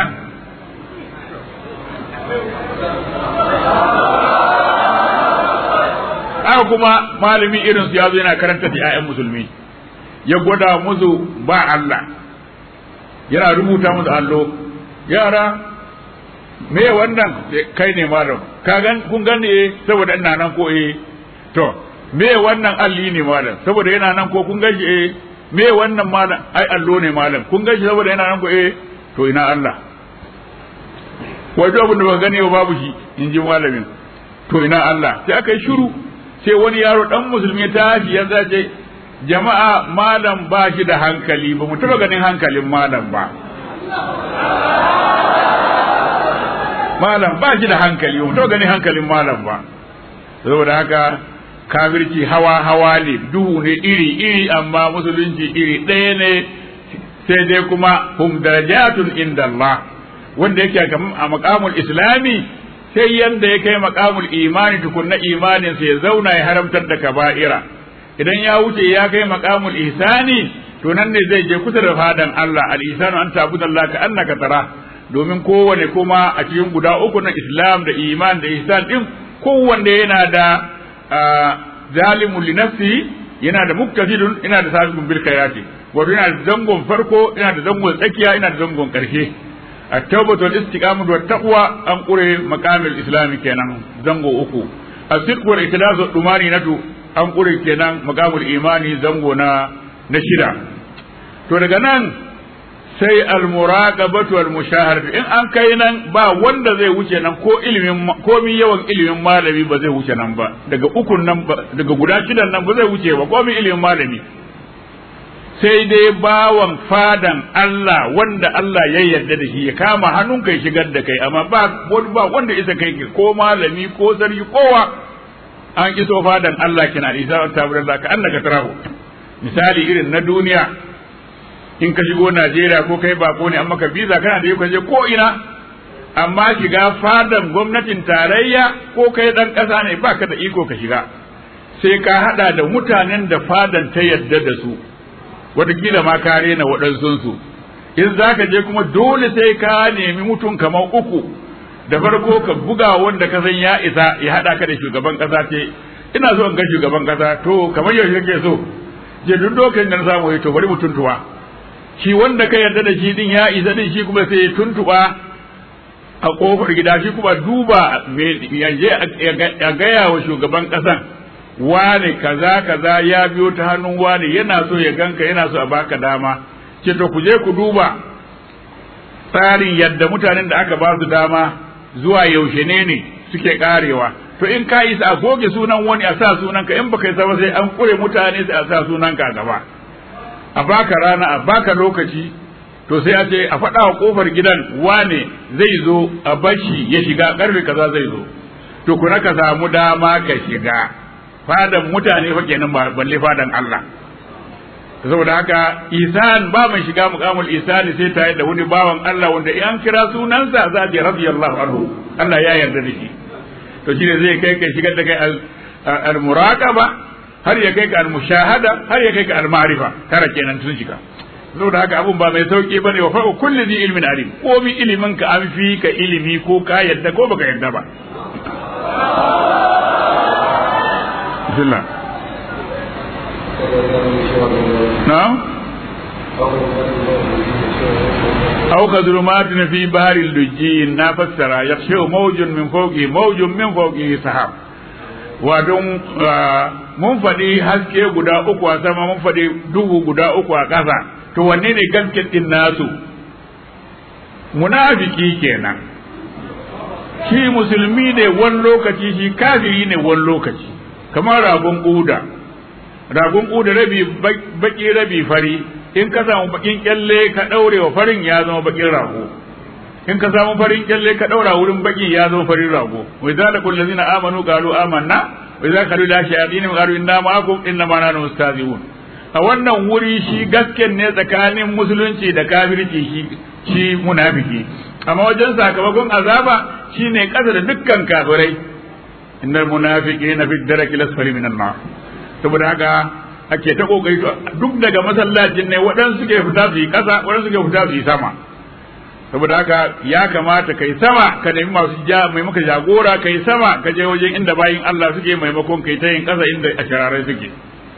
haka kuma malami irin su ya zo yana karanta da 'ya'yan musulmi ya gwada musu ba Allah yana rubuta musu allo yara me wannan kai ne malam ka gan kun gani eh saboda ina nan ko eh to me wannan alli ne malam saboda yana nan ko kun gashi eh me wannan malam ai allo ne malam kun gashi saboda yana nan ko eh to ina Allah wato abin da ba gane ba babu shi in ji malamin to ina Allah sai aka yi shiru sai wani yaro dan musulmi ya tashi ya zace jama'a malam ba shi da hankali ba mu taba ganin hankalin malam ba malam ba shi da hankali ba mu taba ganin hankalin malam ba saboda haka kafirci hawa hawa ne duhu ne iri iri amma musulunci iri ɗaya ne sai dai kuma hum darajatun inda Allah wanda yake a makamul islami sai yanda ya kai makamul imani tukunna imanin sai ya zauna ya haramtar da kaba'ira idan ya wuce ya kai makamul ihsani to nan ne zai je kusa da fadan Allah al ihsanu an ta'budallaha ka annaka tara domin kowane kuma a cikin guda uku na islam da iman da ihsan din kowanne yana da zalimun li nafsihi yana da muktafidun yana da sabiqun bil khairati wato yana da zangon farko yana da zangon tsakiya yana da zangon karshe التوبة والاستقامة والتقوى أن قري مقام الإسلام كينا زنغو أكو الصدق والإخلاص والطمأنينة أن قري كينا مقام الإيمان زنغو نا نشدا to daga nan sai almuraqabatu wal mushahadatu in an kai nan ba wanda zai wuce nan ko ilimin komi yawan ilimin malami ba zai wuce nan ba daga ukun nan daga guda shidan nan ba zai wuce ba komi ilimin malami sai dai bawan fadan Allah wanda Allah ya yarda da shi ya kama hannunka ya shigar da kai amma ba ba wanda isa kai ko malami ko sarki kowa an iso fadan Allah kina isa ta Allah ka annaka tarahu misali irin na duniya in ka shigo Najeriya ko kai bako ne amma ka biza kana da yau je ko ina amma shiga fadan gwamnatin tarayya ko kai dan kasa ne baka da iko ka shiga sai ka hada da mutanen da fadan ta yarda da su watakila ma ka rena waɗansunsu in za ka je kuma dole sai ka nemi mutum kamar uku da farko ka buga wanda ka san ya isa ya haɗa ka da shugaban ƙasa ce ina so in ga shugaban ƙasa to kamar yaushe kake so je duk lokacin da na samu to bari mu tuntuwa shi wanda ka yarda da shi din ya isa din shi kuma sai ya tuntuba a kofar gida shi kuma duba ya je a gaya wa shugaban ƙasan wane kaza kaza ya biyo ta hannun wane yana so ya ganka yana so a baka dama ce to ku je ku duba tsarin yadda mutanen da aka ba su dama zuwa yaushe ne ne suke karewa to in ka isa a goge sunan wani a sa sunanka in baka isa ba sai an kure mutane sai a sa sunanka a gaba a baka rana a baka lokaci to sai a ce a faɗa wa kofar gidan wane zai zo a bashi ya shiga karfe kaza zai zo to kuna ka samu dama ka shiga fadan mutane fa kenan ba balle fadan Allah saboda haka isan ba mai shiga muqamul isani sai tare da wani bawan Allah wanda in an kira sunansa za a ce radiyallahu anhu Allah ya yarda da shi to shine zai kai kai shigar da kai al muraqaba har ya kai ka al mushahada har ya kai ka al ma'rifa tara kenan tun shiga saboda haka abun ba mai sauki bane wa fa'u kulli zi ilmin alim komi ilimin ka an fi ka ilimi ko ka yarda ko baka yarda ba bismillah na'am أو كظلمات في بحر اللجي نفسر يخشى موج من فوقه موج من فوقه سحاب wadon mun faɗi haske guda uku a sama mun faɗi duhu guda uku a ƙasa to wanne ne gasken ɗin nasu munafiki kenan shi musulmi ne wani lokaci shi kafiri ne wani lokaci kamar ragon ƙuda ragon ƙuda rabi baki rabi fari in ka samu bakin kyalle ka ɗaure wa farin ya zama bakin rago in ka samu farin kyalle ka ɗaura wurin baki ya zama farin rago wa idza laqul ladzina amanu qalu amanna wa idza qalu la shayatin qalu inna ma'akum inna ma nahnu mustahzi'un a wannan wuri shi gasken ne tsakanin musulunci da kafirci shi shi munafiki amma wajen sakamakon azaba shine kasa da dukkan kafirai innal munafiqina fi daraki lasfali minan nar saboda haka ake ta kokari duk daga masallacin ne waɗansu suke fita su yi kasa waɗansu suke fita su yi sama saboda haka ya kamata kai sama ka nemi masu ja mai maka jagora kai sama ka je wajen inda bayin Allah suke maimakon kai ta yin kasa inda a shararai suke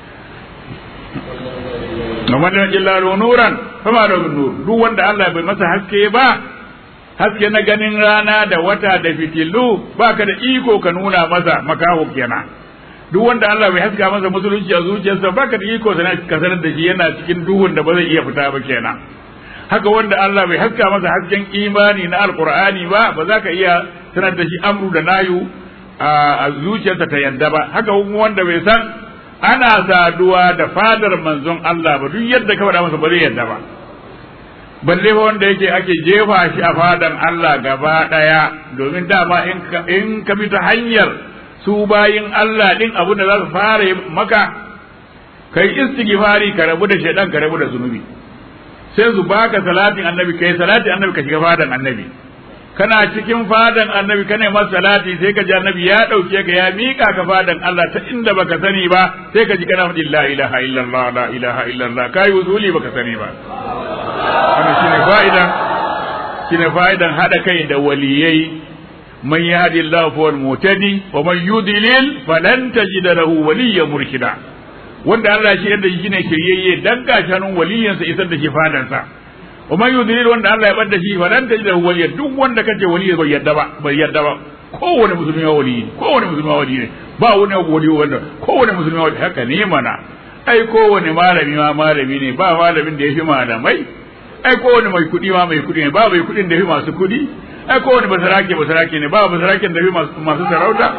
Kamar da illa nuran fama da nur duk wanda Allah bai masa haske ba haske na ganin rana da wata da fitilu baka da iko ka nuna masa makaho kenan duk wanda Allah bai haska masa musulunci a zuciyarsa baka da iko ka sanar da shi yana cikin duhun da ba zai iya fita ba kenan haka wanda Allah bai haska masa hasken imani na alkur'ani ba ba za ka iya sanar da shi amru da nayu a zuciyarsa ta yadda ba haka wanda bai san ana saduwa da fadar manzon Allah ba duk yadda ka faɗa masa ba zai yadda ba balle fa wanda yake ake jefa shi a fadan Allah gaba ɗaya domin dama in ka bi ta hanyar su bayin Allah din abin da za su fara maka kai istighfari ka rabu da shaidan ka rabu da zunubi sai su baka salatin annabi kai salatin annabi ka shiga fadan annabi kana cikin fadan annabi kana masa salati sai ka ji annabi ya dauke ka ya mika ka fadan Allah ta inda baka sani ba sai ka ji kana faɗi la ilaha illallah la ilaha illallah kai usuli baka sani ba wannan shine fa'idan shine fa'idan hada kai da waliyai man yahdi Allah fa wal mutadi wa man yudlil falan tajida lahu waliyyan murshida wanda Allah shi yadda shi ne shiryayye dan gashanun waliyansa isar da shi fadansa wa man yudlil wanda Allah ya bar da shi falan tajida lahu waliyyan duk wanda kace waliyyi bai yadda ba bai yadda ba kowane musulmi ya waliyi kowane musulmi ya waliyi ne ba wani wali wanda kowane musulmi ya waliyi haka ne mana ai kowane malami ma malami ne ba malamin da ya fi malamai ai kowane mai kuɗi ma mai kuɗi ne ba mai kuɗin da ya fi masu kuɗi ai kowane basarake basarake ne ba basaraken da ya fi masu sarauta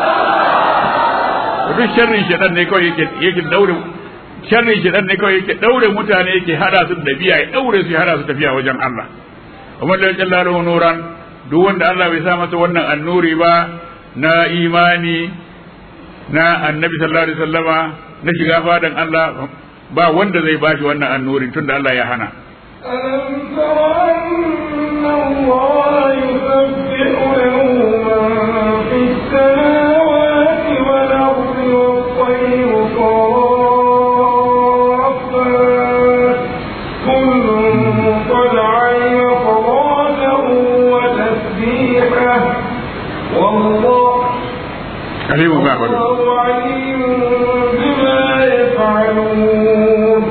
duk sharrin shaɗan ne kawai yake yake daure sharrin shaɗan ne kawai yake daure mutane yake hada su da biya ya daure su ya hada su tafiya wajen Allah kuma da jalla lahu nuran duk wanda Allah bai sa masa wannan annuri ba na imani na annabi sallallahu alaihi wasallama na shiga fadan Allah ba wanda zai bashi wannan annuri tunda Allah ya hana ألم تر أن الله يسبح له من في السماوات والأرض والطير صافات كل قد علم صلاته وتسبيحه والله عليم ما يعملون والله عليم بما يفعلون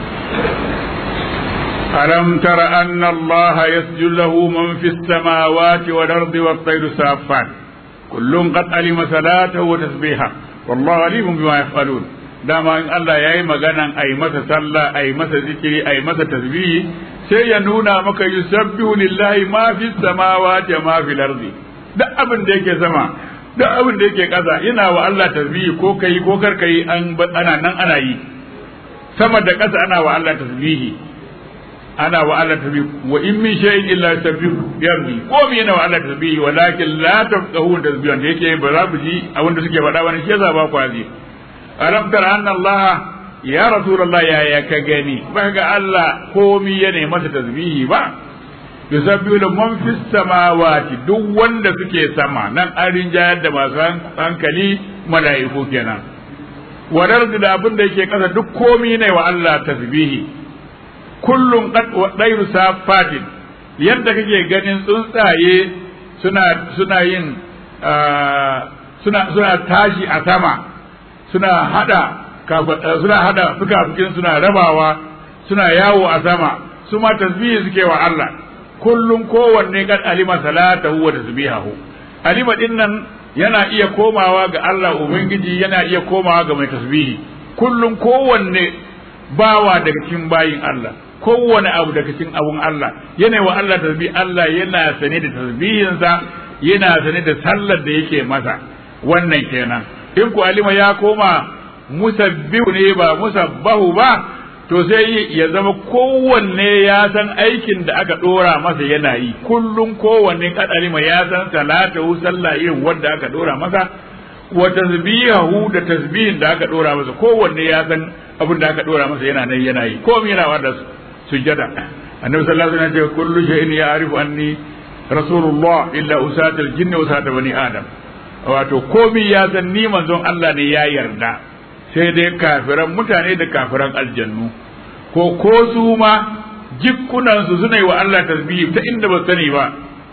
ألم تر أن الله يسجد له من في السماوات والأرض والطير سافات كل قد علم صلاته وتسبيحه والله عليم بما يفعلون dama in Allah ya yi maganan a yi masa sallah a yi masa zikiri a yi masa tasbihi sai ya nuna maka yusabbihu lillahi ma fi samawati ma fil ardi duk abin da yake sama duk abin da yake ƙasa yana wa Allah tasbihi ko kai ko kar kai an ana nan ana yi sama da ƙasa ana wa Allah tasbihi ana wa Allah tasbihi wa in min shay'in illa yusabbihu bihamdi ko me yana wa Allah tasbihi walakin la tafqahu tasbihan da yake ba za ku ji abin da suke faɗa wani shi yasa ba ku azi alam tara anna Allah ya rasulullah ya ya ka gani ba ga Allah komi yana masa tasbihi ba yusabbihu da man fis samawati duk wanda suke sama nan an rinjayar da masu hankali mala'iku kenan wadar da abin da yake kasa duk komi ne wa Allah tasbihi kullum ɗairu safatin yadda kake ganin tsuntsaye suna suna yin suna suna tashi a sama suna hada suna hada fukafukin suna rabawa suna yawo a sama su ma tasbihi suke wa Allah kullum kowanne kan alima salatahu wa tasbihahu alima dinnan yana iya komawa ga Allah ubangiji yana iya komawa ga mai tasbihi kullum kowanne bawa daga cikin bayin Allah kowane abu daga cikin abun Allah yana wa Allah tasbih Allah yana sane da tasbihinsa yana sane da sallar da yake masa wannan kenan in ku alima ya koma musabbihu ne ba musabbahu ba to sai ya zama kowanne ya san aikin da aka dora masa yana yi kullum kowanne kad alima ya san salatahu sallah irin wanda aka dora masa wa tasbihahu da tasbihin da aka dora masa kowanne ya san abin da aka dora masa yana nan yana yi komai yana wanda sujada annabi sallallahu alaihi wasallam ya ce kullu shay'in ya'rifu anni rasulullah illa usatul jinni usata bani adam wato komi ya san ni manzon Allah ne ya yarda sai dai kafiran mutane da kafiran aljannu ko ko su ma jikkunan su suna yi wa Allah tasbihi ta inda ba sani ba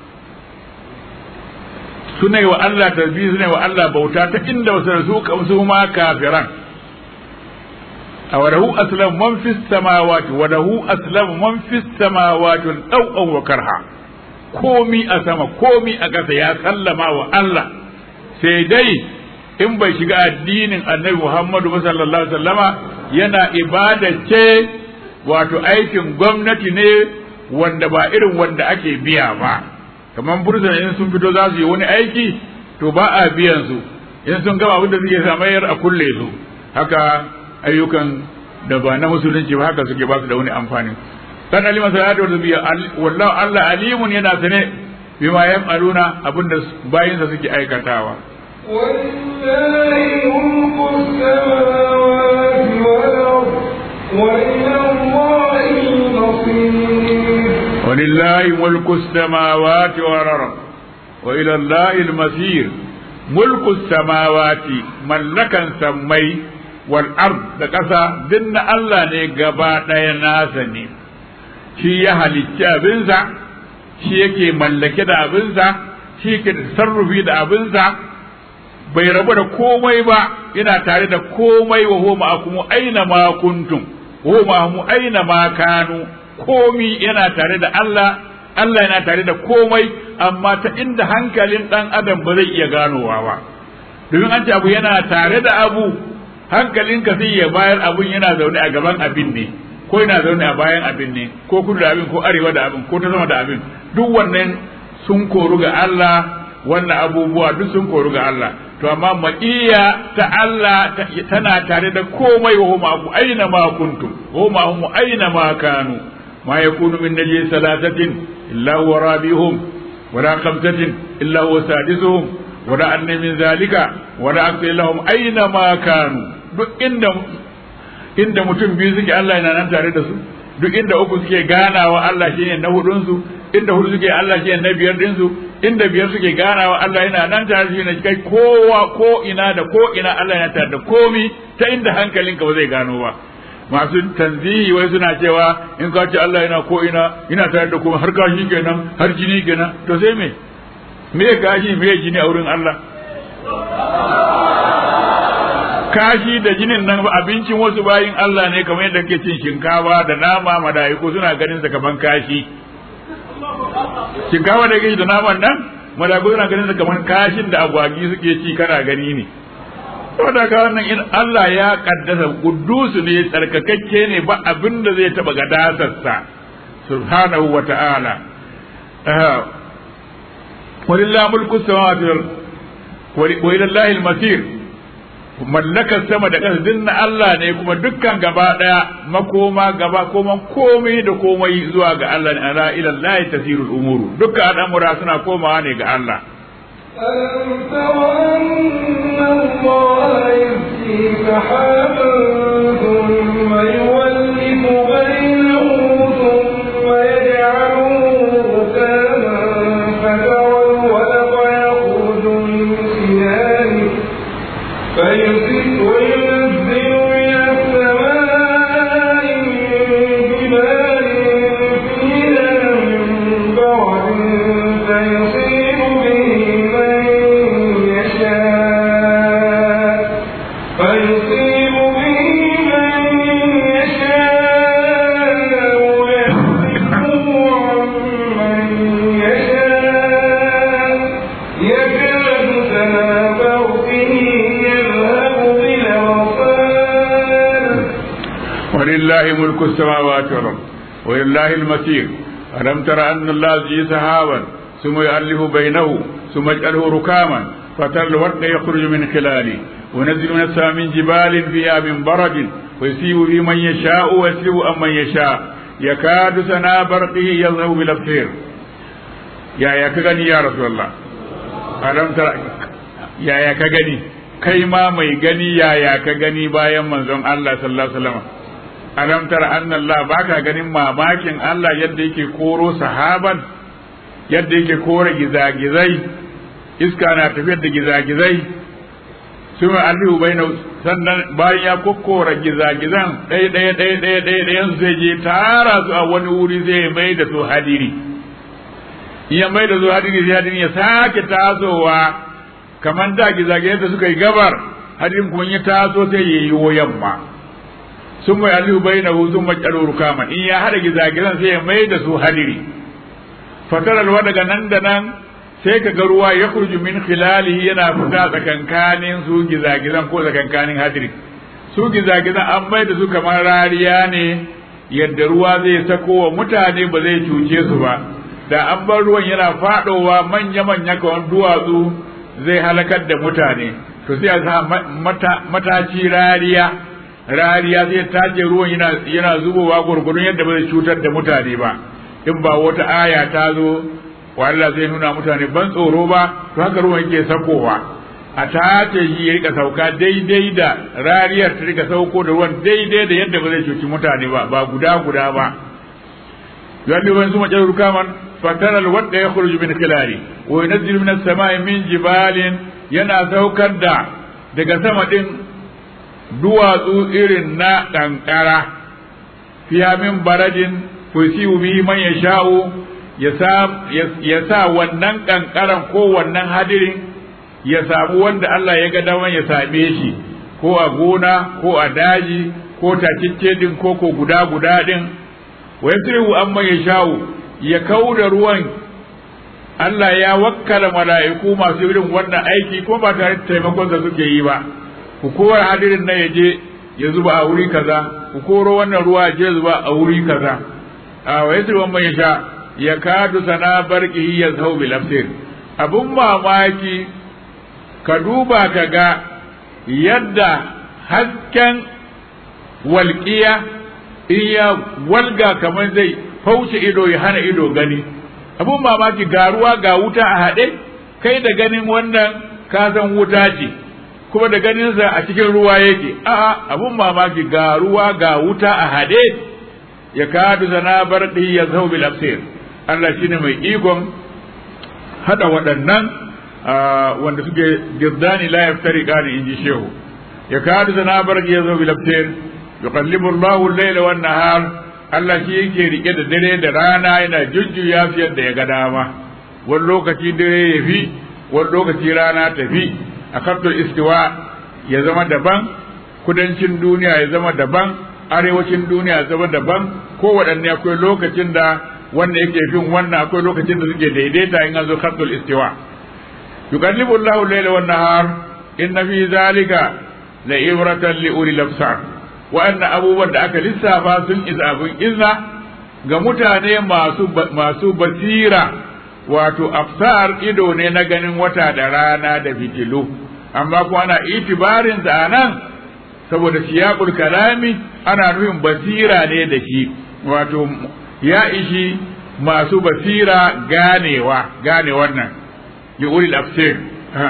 suna yi wa Allah tasbihi suna yi wa Allah bauta ta inda ba sani su su ma kafiran a wadahu aslam man fis samawati wadahu aslam man fis samawati wal wa karha komi a sama komi a ƙasa ya sallama wa Allah sai dai in bai shiga addinin annabi Muhammadu sallallahu alaihi wasallama yana ibada ce wato aikin gwamnati ne wanda ba irin wanda ake biya ba kamar bursuna in sun fito za su yi wani aiki to ba a biyan su in sun gama abin da suke samayar a kulle su haka ayyukan da ba na musulunci ba haka suke ba su da wani amfani kan alima salatu wa biya wallahu Allah alimun yana sane bima yaf'aluna abinda bayinsa suke aikatawa ولله ملك السماوات والأرض وإلى الله المصير ولله ملك السماوات والأرض وإلى الله المصير ملك السماوات ملكا سمي والأرض لكسا دن الله نيقبا ناسني shi ya halicci abinsa shi yake mallake da abinsa shi yake sarrufi da abinsa bai rabu da komai ba yana tare da komai wa homa akumu aina ma kuntum homa mu aina ma kanu komi yana tare da Allah Allah yana tare da komai amma ta inda hankalin dan adam ba zai iya ganowa ba domin an ce abu yana tare da abu hankalinka sai ya bayar abun yana zaune a gaban abin ne ko yana zaune a bayan abin ne ko kudu da abin ko arewa da abin ko ta sama da abin duk wannan sun koru ga Allah wannan abubuwa duk sun koru ga Allah to amma maƙiya ta Allah tana tare da komai wa huma ku aina ma kuntum huma hum aina ma kanu ma yakunu min najli salatatin illa huwa rabihum wala khamsatin illa huwa sadisuhum wala anna min zalika wala akthar lahum aina ma kanu duk inda inda mutum biyu suke Allah yana nan tare da su duk inda uku suke ganawa Allah shine na hudun su inda hudu suke Allah shine na biyar din su inda biyar suke ganawa Allah yana nan tare da shi kai kowa ko ina da ko ina Allah yana tare da komi ta inda hankalinka ba zai gano ba masu tanzihi wai suna cewa in ka ce Allah yana ko ina ina tare da kuma har kashi kenan har jini kenan to sai me me kashi me jini a wurin Allah kashi da jinin nan abincin wasu bayin Allah ne kamar yadda kake cin shinkafa da nama madaiku suna ganin sa kaman kashi shinkafa da kake da naman nan madaiku suna ganin sa kaman kashin da agwagi suke ci kana gani ne saboda ka wannan in Allah ya kaddasa kuddusu ne tsarkakakke ne ba abin da zai taba gadasarsa subhanahu wa ta'ala walillahi mulku samawati wa lillahi al-masir mallakar sama da ƙasa duk na Allah ne kuma dukkan gaba ɗaya makoma gaba koman komai da komai zuwa ga Allah ne ala ila Allah tasirul umuru dukkan al'amura suna komawa ne ga Allah ألم تر أن الله يزكي سحابا ثم يولف بينه ثم يجعله ركاما فترى الودق يخرج من خلاله فيصيب وينزل من السماء بماء فيها من برد فيصيب به من يشاء فيصيب به من يشاء ويصرفه عن من يشاء يكاد سنا برقه يذهب بالأبصار ولله ملك السماوات والأرض ولله المسير ألم تر أن الله يزجي سحابا ثم يؤلف بينه ثم يجعله ركاما فترى الورق يخرج من خلاله ونزل من السماء من جبال فيها من برد ويصيب به من يشاء ويسلب عن من يشاء يكاد سنا برقه يذهب بالابصير يا يا كغني يا رسول الله ألم تر يا يا كغني kai ma mai gani yaya ka gani bayan manzon Allah sallallahu alaihi wasallam alam tara anna Allah baka ganin mamakin Allah yadda yake koro sahaban yadda yake kore gizagizai iska na tafiyar da gizagizai su mai allihu bai sannan bayan ya kokkora gizagizan ɗaya ɗaya ɗaya ɗaya ɗaya ɗayan su zai je tara su a wani wuri zai mai da su hadiri in ya mai da su hadiri sai hadirin ya sake tasowa kamar da gizagizai da suka yi gabar hadirin kuma ya taso sai ya yi yamma sun mai allihu bai na sun mai rukaman in ya haɗa gizagizan sai ya mai da su hadiri fataralwa daga nan da nan sai ka ga ruwa ya kurju min khilalihi yana fita tsakankanin su gizagizan ko tsakankanin hadiri su gizagizan an mai da su kamar rariya ne yadda ruwa zai sako wa mutane ba zai cuce su ba da an bar ruwan yana fadowa manya-manya kamar duwatsu zai halakar da mutane to sai a sa mataci rariya rariya zai tace ruwan yana yana zubowa gurgurun yadda ba zai cutar da mutane ba in ba wata aya ta zo wa Allah zai nuna mutane ban tsoro ba to haka ruwan yake sakowa a tace shi ya rika sauka daidai da rariyar ta rika sauko da ruwan daidai da yadda ba zai cuci mutane ba ba guda guda ba yadda wani su mace rukaman fatara alwadda ya khruju min khilali wa yunzilu min as-sama'i min jibalin yana saukar da daga sama din duwatsu irin na kankara fiha min baradin fusiu bihi man yasha'u ya sa wannan kankaran ko wannan hadirin ya samu wanda Allah ya ga daman ya same shi ko a gona ko a daji ko takicce din ko ko guda guda din wa yasrihu amma ya sha'u ya kauda ruwan Allah ya wakkala mala'iku masu irin wannan aiki ko ba tare da taimakon da suke yi ba ku kora hadirin nan ya je ya zuba a wuri kaza ku koro wannan ruwa ya je zuba a wuri kaza a wa yasrihu amma ya sha ya kadu sana barqihi yazhau bil absir abun mamaki ka duba ka ga yadda hasken walƙiya in ya walga kamar zai fauce ido ya hana ido gani abun mamaki ga ruwa ga wuta a haɗe kai da ganin wannan ka san wuta ce kuma da ganinsa a cikin ruwa yake a'a abun mamaki ga ruwa ga wuta a haɗe ya kadu sana barqihi yazhau bil absir Allah shine mai ikon hada waɗannan wanda suke girdani la yaftari qani inji shehu ya kadu sana barqi yazo bil abtir yuqallibu Allahu al-layla wan nahar Allah shi yake rike da dare da rana yana jujjuya su yadda ya ga dama wani lokaci dare ya fi wani lokaci rana ta fi a kaftar istiwa ya zama daban kudancin duniya ya zama daban arewacin duniya ya zama daban ko waɗanne akwai lokacin da wanda yake fin wannan akwai lokacin da suke daidaita in an zo kaftar istiwa yuqallibu Allahu al-layla wan nahar inna fi zalika la ibratan li ulil absar wa'annan abubuwan da aka lissafa sun isa abin izna ga mutane masu masu basira wato afsar ido ne na ganin wata da rana da fitilu amma kuma ana itibarin sa nan saboda siyaqul kalami ana nufin basira ne da shi wato ya ishi masu basira ganewa gane wannan li ulil afsir ha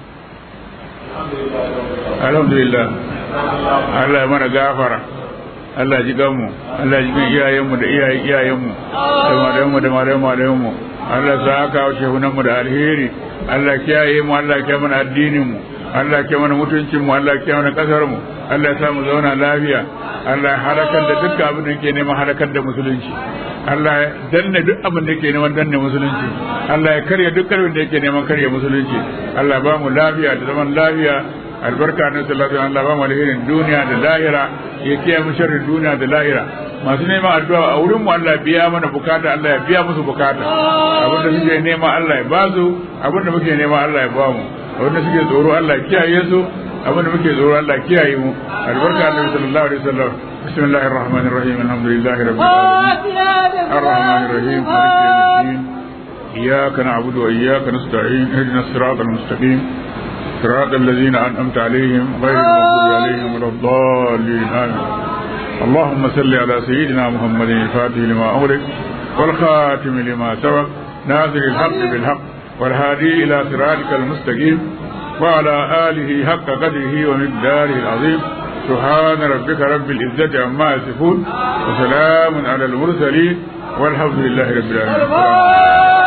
alhamdulillah Allah ya mana gafara Allah ji ganmu Allah ji gan iyayenmu da iyayen iyayenmu da malayenmu da malayen malayenmu Allah sa aka wa shehunanmu da alheri Allah kiyaye mu Allah kiyaye mana addinin mu Allah kiyaye mana mutuncin mu Allah kiyaye mana kasar mu Allah ya sa mu zauna lafiya Allah ya halakar da duk abin da yake neman halakar da musulunci Allah ya danne duk abin da yake neman danne musulunci Allah ya karya duk karfin da yake neman karya musulunci Allah ba mu lafiya da zaman lafiya albarka na sallallahu alaihi Allah ba mu alherin duniya da lahira ya kiyaye mu sharrin duniya da lahira masu neman addu'a a wurin mu Allah ya biya mana bukata Allah ya biya musu bukata abin da suke nema Allah ya ba su abin da muke nema Allah ya ba mu abin da suke tsoro Allah ya kiyaye su abin da muke tsoro Allah ya kiyaye mu albarka annabi sallallahu alaihi wasallam bismillahir rahmanir rahim alhamdulillahi rabbil alamin arrahmanir rahim maliki yawmiddin iyyaka na'budu wa iyyaka nasta'in ihdinas siratal mustaqim صراط الذين أنعمت عليهم غير المغضوب عليهم ولا الضالين آمين اللهم صل على سيدنا محمد الفاتح لما أغلق والخاتم لما سبق ناصر الحق بالحق والهادي إلى صراطك المستقيم وعلى آله حق قدره ومقداره العظيم سبحان ربك رب العزة عما يصفون وسلام على المرسلين والحمد لله رب العالمين